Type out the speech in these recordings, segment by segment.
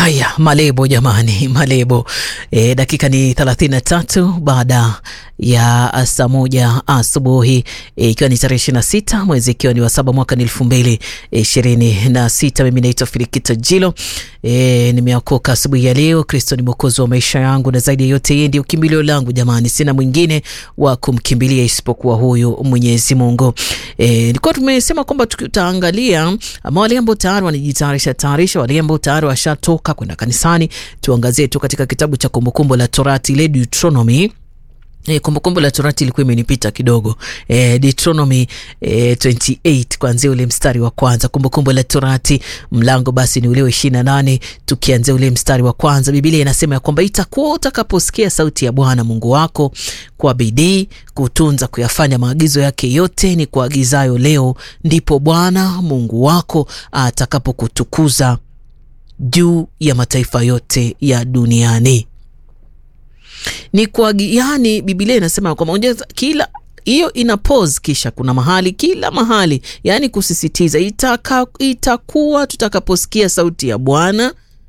Haya, malebo jamani, malebo e, dakika ni thelathini na tatu baada ya saa moja asubuhi ikiwa e, ni tarehe ishirini na sita mwezi ikiwa ni wa saba mwaka ni elfu mbili ishirini na sita. Mimi naitwa Filikita Jilo e, nimeokoka asubuhi ya leo. Kristo ni mwokozi wa maisha yangu, na zaidi ya yote yeye ndio kimbilio langu jamani, sina mwingine wa kumkimbilia isipokuwa huyu Mwenyezi Mungu. E, nilikuwa tumesema kwamba tutaangalia ama wale ambao tayari wanajitayarisha tayarisha, wale ambao tayari washatoka kwenda kanisani, tuangazie tu katika kitabu cha Kumbukumbu la Torati ile Deuteronomy. E, Kumbukumbu la Torati ilikuwa imenipita kidogo e, Deuteronomy e, 28 kuanzia ule mstari wa kwanza. Kumbukumbu la Torati mlango basi ni ule wa ishirini na nane tukianzia ule mstari wa kwanza. Biblia inasema ya kwamba itakuwa utakaposikia sauti ya Bwana Mungu wako kwa bidii kutunza kuyafanya maagizo yake yote ni kuagizayo leo, ndipo Bwana Mungu wako atakapokutukuza juu ya mataifa yote ya duniani ni kwa yani, Biblia inasema kwamba kila hiyo ina pause, kisha kuna mahali kila mahali, yani kusisitiza itaka, itakuwa tutakaposikia sauti ya Bwana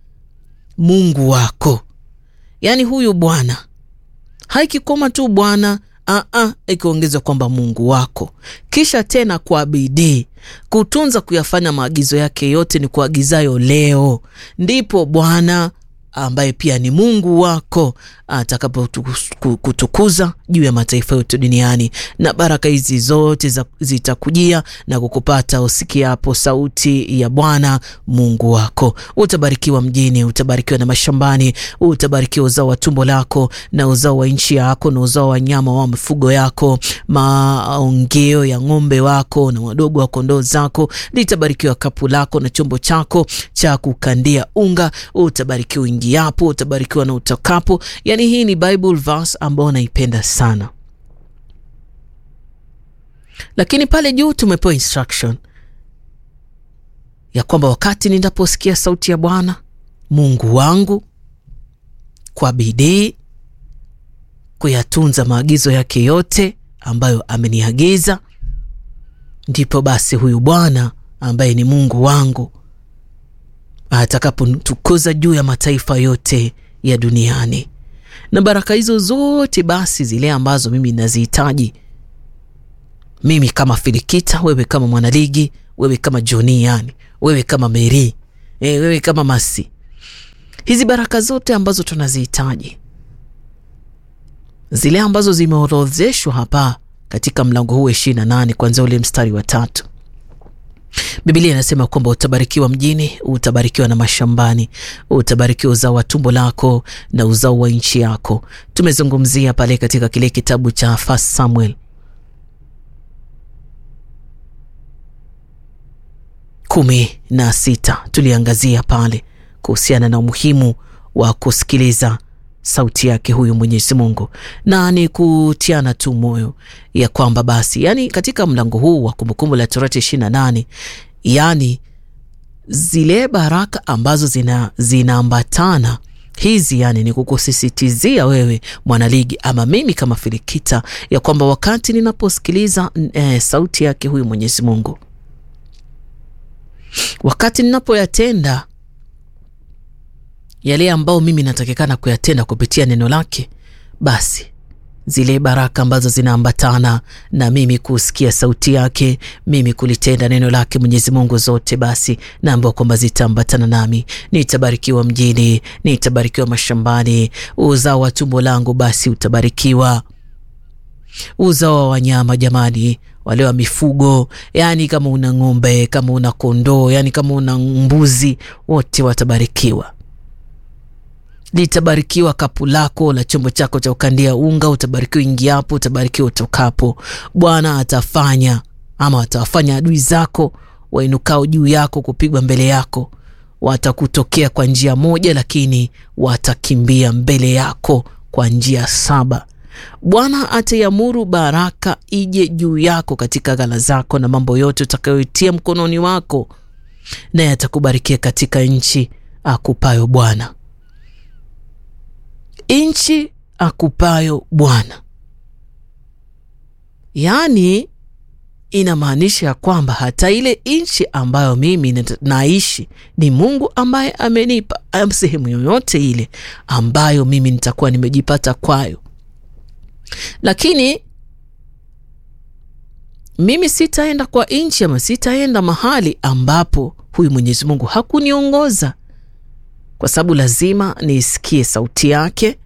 Mungu wako, yani huyu Bwana haikikoma tu Bwana ikiongezwa kwamba Mungu wako, kisha tena kwa bidii kutunza kuyafanya maagizo yake yote ni kuagizayo leo, ndipo Bwana ambaye pia ni Mungu wako atakapokutukuza juu ya mataifa yote duniani, na baraka hizi zote zitakujia na kukupata usikiapo sauti ya Bwana Mungu wako. Utabarikiwa mjini, utabarikiwa na mashambani, utabarikiwa uzao wa tumbo lako na uzao wa nchi yako na uzao wa nyama wa mifugo yako, maongeo ya ng'ombe wako na wadogo wa kondoo zako. Litabarikiwa kapu lako na chombo chako cha kukandia unga. Utabarikiwa uingiapo, utabarikiwa na utokapo. Yani hii ni Bible verse ambayo naipenda sana, lakini pale juu tumepewa instruction ya kwamba wakati ninaposikia sauti ya Bwana Mungu wangu kwa bidii kuyatunza maagizo yake yote ambayo ameniagiza, ndipo basi huyu Bwana ambaye ni Mungu wangu atakapotukuza juu ya mataifa yote ya duniani na baraka hizo zote basi zile ambazo mimi nazihitaji mimi kama Filikita, wewe kama mwanaligi, wewe kama Joni, yani wewe kama Meri, e, wewe kama Masi, hizi baraka zote ambazo tunazihitaji zile ambazo zimeorodheshwa hapa katika mlango huu ishirini na nane kuanzia ule mstari wa tatu. Biblia inasema kwamba utabarikiwa mjini, utabarikiwa na mashambani, utabarikiwa uzao wa tumbo lako na uzao wa nchi yako. Tumezungumzia pale katika kile kitabu cha First Samuel kumi na sita, tuliangazia pale kuhusiana na umuhimu wa kusikiliza sauti yake huyu Mwenyezi Mungu, na ni kutiana tu moyo ya kwamba basi, yani katika mlango huu wa Kumbukumbu la Torati ishirini na nane, yani zile baraka ambazo zina zinaambatana hizi, yani ni kukusisitizia wewe mwanaligi ama mimi kama Filikita ya kwamba wakati ninaposikiliza e, sauti yake huyu Mwenyezi Mungu, wakati ninapoyatenda yale ambao mimi natakikana kuyatenda kupitia neno lake, basi zile baraka ambazo zinaambatana na mimi kusikia sauti yake, mimi kulitenda neno lake Mwenyezi Mungu, zote basi naambiwa kwamba zitaambatana nami. Nitabarikiwa mjini, nitabarikiwa mashambani, uzao wa tumbo langu basi utabarikiwa, uzao wa wanyama jamani, wale wa mifugo, yani kama una ng'ombe, kama una kondoo, yani kama una mbuzi, wote watabarikiwa litabarikiwa kapu lako la chombo chako cha kukandia unga, utabarikiwa ingiapo, utabarikiwa utokapo. Bwana atafanya ama atawafanya adui zako wainukao juu yako kupigwa mbele yako, watakutokea kwa njia moja, lakini watakimbia mbele yako kwa njia saba. Bwana ataiamuru baraka ije juu yako katika ghala zako na mambo yote utakayoitia mkononi wako, naye atakubarikia katika nchi akupayo Bwana nchi akupayo Bwana. Yaani inamaanisha kwamba hata ile nchi ambayo mimi naishi ni Mungu ambaye amenipa sehemu yoyote ile ambayo mimi nitakuwa nimejipata kwayo, lakini mimi sitaenda kwa nchi ama sitaenda mahali ambapo huyu Mwenyezi Mungu hakuniongoza, kwa sababu lazima niisikie sauti yake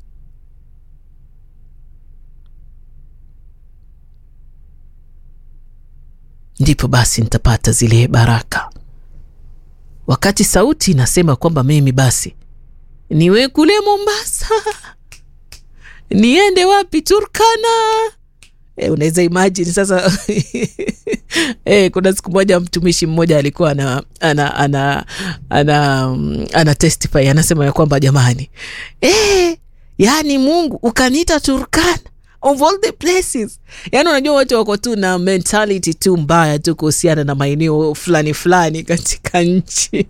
ndipo basi nitapata zile baraka. Wakati sauti inasema kwamba mimi basi niwe kule Mombasa, niende wapi? Turkana. E, unaweza imagine sasa e, kuna siku moja mtumishi mmoja alikuwa ana, ana, ana, ana, ana testify anasema ya kwamba jamani, e, yaani Mungu ukaniita Turkana of all the places. Yani unajua watu wako tu na mentality tu mbaya tu kuhusiana na maeneo fulani fulani katika nchi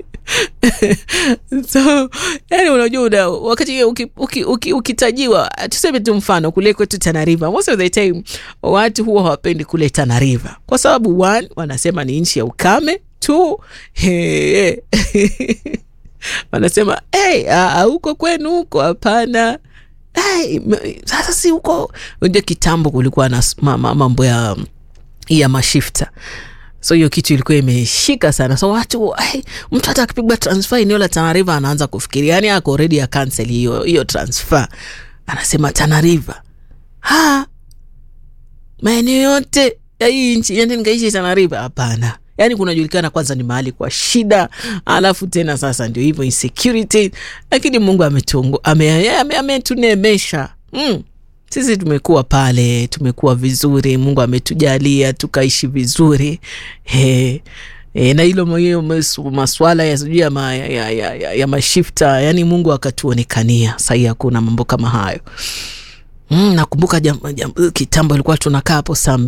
so yani unajua una, wakati ukitajiwa uki, uki, uki tuseme tu mfano kule kwetu Tana River, most of the time watu huwa hawapendi kule Tana River kwa sababu one, wanasema ni nchi ya ukame two, hey, wanasema hey, huko kwenu huko hapana Hey, sasa si huko unajua, kitambo kulikuwa na mambo ya ya mashifta, so hiyo kitu ilikuwa imeshika sana, so watu hey, mtu hata akipigwa transfer eneo la Tana River anaanza kufikiria, yani ako already ya cancel hiyo hiyo transfer, anasema Tana River ha maeneo yote ya hii nchi yani nikaishi Tana River? Hapana. Yani kunajulikana kwanza ni mahali kwa shida, alafu tena sasa ndio hivyo insecurity, lakini Mungu ametungu ametunemesha ame, ame mm. Sisi tumekuwa pale, tumekuwa vizuri, Mungu ametujalia tukaishi vizuri he. E, na hilo maswala ya sijui ya, ma, ya, ya, ya, ya mashifta yani Mungu akatuonekania. Sahii hakuna mambo kama hayo mm, nakumbuka kitambo ilikuwa tunakaa hapo saa